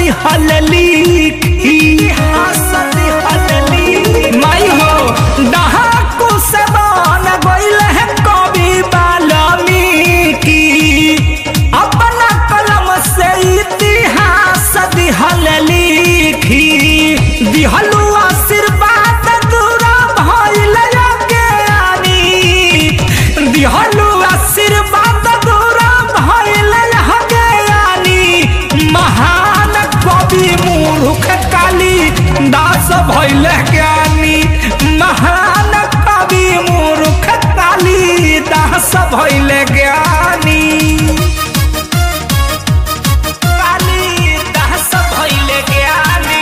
दिहल लिखी इतिहास दिहल लिखी माई हो डहाकू से बन गइल है कवि वाल्मीकि अपना कलम से इतिहास दिहल लिखी दिहलु आशीर्वाद दूरा भइल ज्ञानी दिहलु आशीर्वाद दूरा भइल ज्ञानी महान कवि मूर्ख काली दास भइल ज्ञानी महान कवि मूर्ख काली दास भइल ज्ञानी काली दास भइल ज्ञानी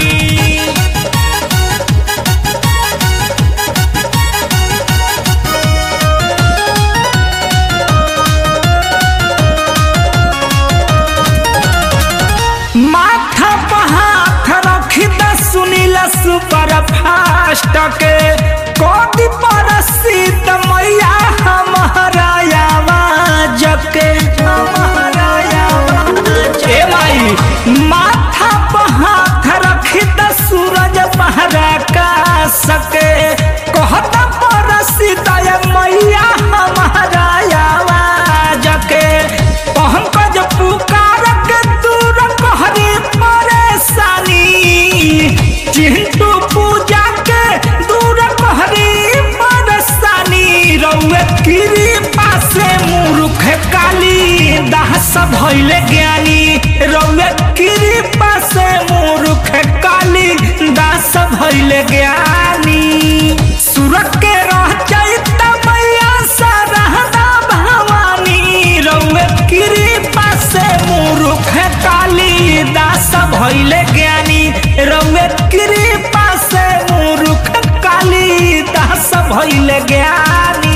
माथा पर हाथ रखी द सुनील सुपर फास्ट के कोटि पर सीत मैया हमारा आवाज के हमारा आवाज ए माई माथा पर हाथ रखी द सूरज पहरा का सके कहता पर सीत मैया हमारा आवाज के पंकज पुकार के दूर कहरी परेशानी चिंटू पूजा के दूर कहरी परेशानी रउए किरी पासे मूर्ख काली दास भइले ज्ञानी रउए किरी पासे मूर्ख काली दास भइले ज्ञानी सूरत के रह चैत मैया सरहदा भवानी रउए कृपा से मूर्ख काली दास भइले ज्ञानी रउए कृपा से मूर्ख काली दास भइले ज्ञानी